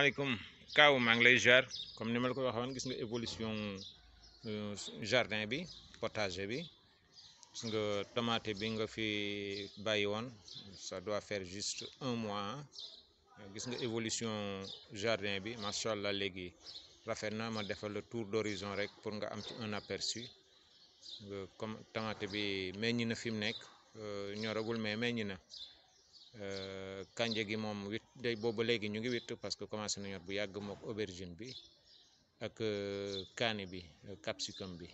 salaamaaleykum Kaaw maa ngi lay jaar comme ni ma la ko waxoon gis nga évolution euh, jardin bi potager bi gis nga tomate bi nga fi bàyyi woon ça doit faire juste un mois gis nga évolution jardin bi macha allah léegi rafet na ma defal le tour d'horizon rek pour nga am ci un aperçu nga comme tomate bi meññ na fi mu nekk ñoragul mais meññ na. kanje gi moom wit day booba léegi ñu ngi witt parce que commencé na ñor bu yàgg mook aubergine bi ak kaani bi capsicum bi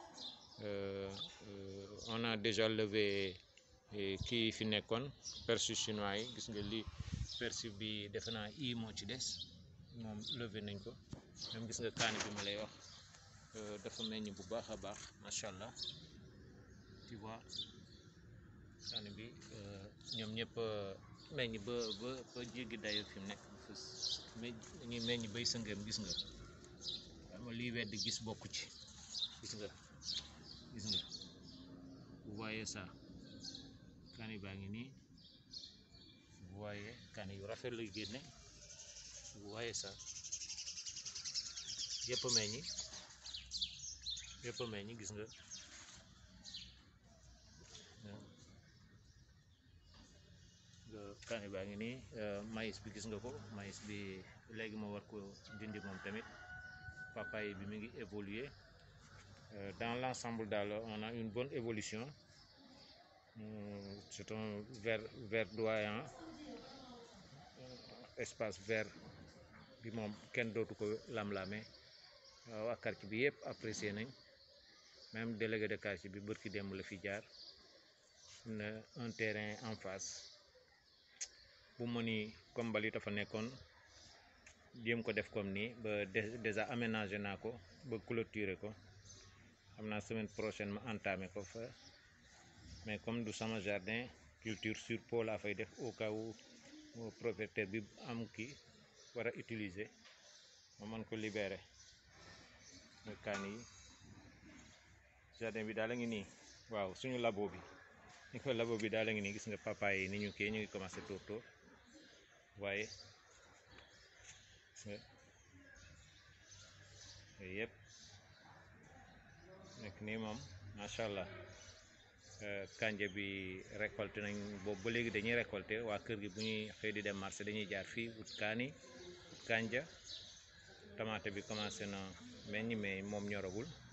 on a déjà levé kii fi nekkoon persil chinois yi gis nga li persil bi defe naa i moo ci des moom levé nañ ko même gis nga kaani bi ma lay wax dafa meññ bu baax a baax macha allah tu vois kaani bi ñoom ñëpp meññ ba ba ba jéggi dayo fi mu nekk dañuy meññ bay sëngeem gis nga ama liy wedd gis bokku ci gis nga gis nga vous voyez ça kaani baa ngi nii vous voyez kaani yu rafet lay génne vous voyez ça yëpp meññi yëpp meññi gis nga kaani baa ngi nii maïs bi gis nga ko maïs bi léegi ma war ko dindi moom tamit papaye bi mi ngi évoluer dans l'ensemble daal on a une bonne évolution c'est un vert verdoyant espace vert bi moom kenn dootu ko lam-lame waa quartier bi yëpp apprécier nañ même délégué de quartier bi bërki démb la fi jaar na un terrain en face bu mu ni comme mbali dafa nekkoon jéem ko def comme nii ba déjà aménagé naa ko ba clôturer ko xam naa semaine prochaine ma entamé ko fa mais comme du sama jardin culture sur pot laa fay def au cas où propriétaire bi am kii war a utiliser ma mën ko libérer muy kaan yi jardin bi daal a ngi nii waaw suñu labo bi ni ko labo bi daal a ngi nii gis nga papaye yi ni ñu kii ñu ngi commencé tóor tóor waaye yooyu yëpp nekk nii moom macha allah kanja bi récolté nañ boobu ba léegi dañuy récolté waa kër gi bu ñuy xëy di dem marché dañuy jaar fii ut kaani ut kanja tomate bi commencé na meññ mais moom ñoragul